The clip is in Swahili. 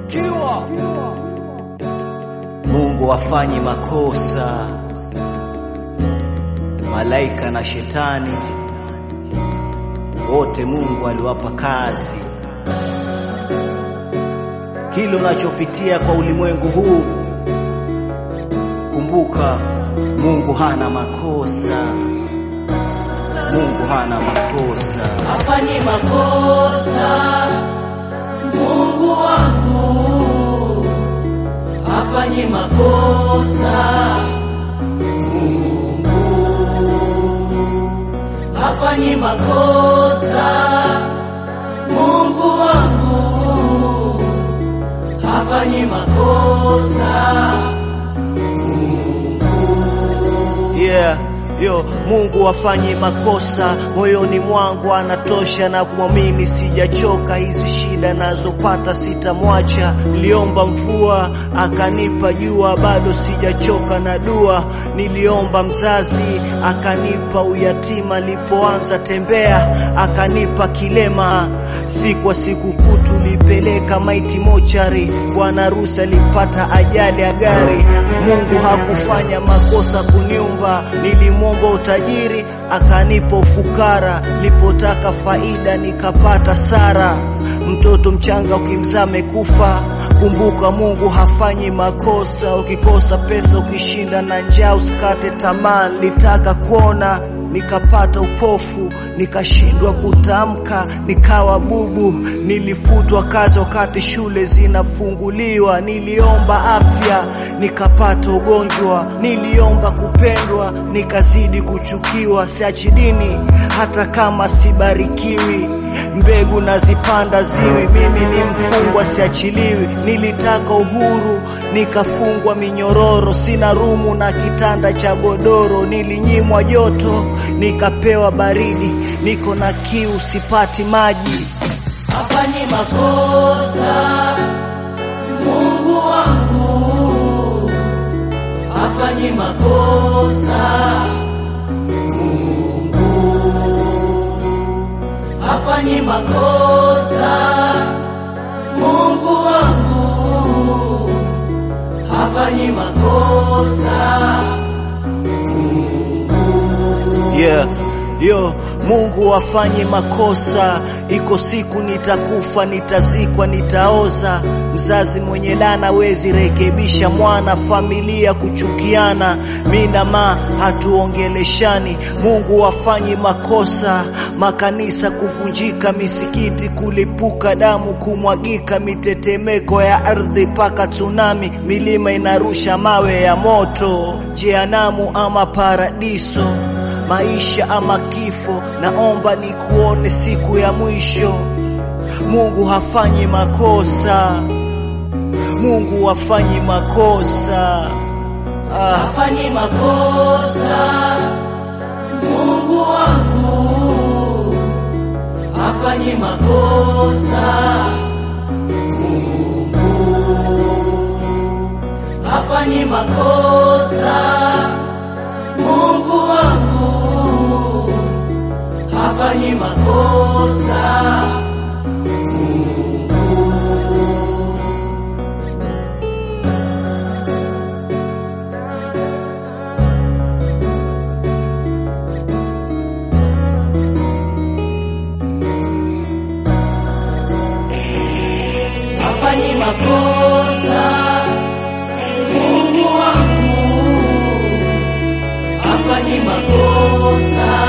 Mungu hafanyi makosa, malaika na shetani wote Mungu aliwapa kazi. Kile unachopitia kwa ulimwengu huu, kumbuka Mungu hana makosa. Mungu hana makosa, hafanyi makosa. Mungu wangu hafanyi makosa. Mungu hafanyi makosa. Mungu wangu hafanyi makosa. yeah. Yo, Mungu hafanyi makosa, moyoni mwangu anatosha na kumwamini, sijachoka. Hizi shida nazopata sitamwacha. Niliomba mvua akanipa jua, bado sijachoka na dua. Niliomba mzazi akanipa uyatima, nilipoanza tembea akanipa kilema. Siku kwa siku kutu lipeleka maiti mochari, bwana harusi alipata ajali ya gari. Mungu hakufanya makosa kuniumba, nilimwomba utajiri akanipa ufukara, nilipotaka faida nikapata sara. Mtoto mchanga ukimzaa amekufa, kumbuka Mungu hafanyi makosa. Ukikosa pesa, ukishinda na njaa, usikate tamaa. Nilitaka kuona nikapata upofu, nikashindwa kutamka, nikawa bubu. Nilifutwa kazi wakati shule zinafunguliwa. Niliomba afya, nikapata ugonjwa. Niliomba kupendwa, nikazidi kuchukiwa. Siachi dini hata kama sibarikiwi, mbegu nazipanda ziwi. Mimi ni mfungwa, siachiliwi. Nilitaka uhuru, nikafungwa minyororo. Sina rumu na kitanda cha godoro. Nilinyimwa joto, nikapewa baridi. Niko na kiu, sipati maji. hafanyi makosa. Mungu wangu hafanyi makosa. Mungu hafanyi makosa. Mungu wangu hafanyi makosa. Yeah. Yo, Mungu hafanyi makosa. Iko siku nitakufa, nitazikwa, nitaoza. Mzazi mwenye laana wezi rekebisha mwana, familia kuchukiana, mi na ma hatuongeleshani. Mungu hafanyi makosa, makanisa kuvunjika, misikiti kulipuka, damu kumwagika, mitetemeko ya ardhi paka tsunami, milima inarusha mawe ya moto, jehanamu ama paradiso maisha ama kifo, naomba nikuone siku ya mwisho. Mungu hafanyi makosa, Mungu hafanyi makosa. Ah, hafanyi makosa. Mungu wangu hafanyi makosa. Mungu hafanyi makosa. Mungu wangu hafanyi makosa. hafanyi makosa. Mungu wangu hafanyi makosa.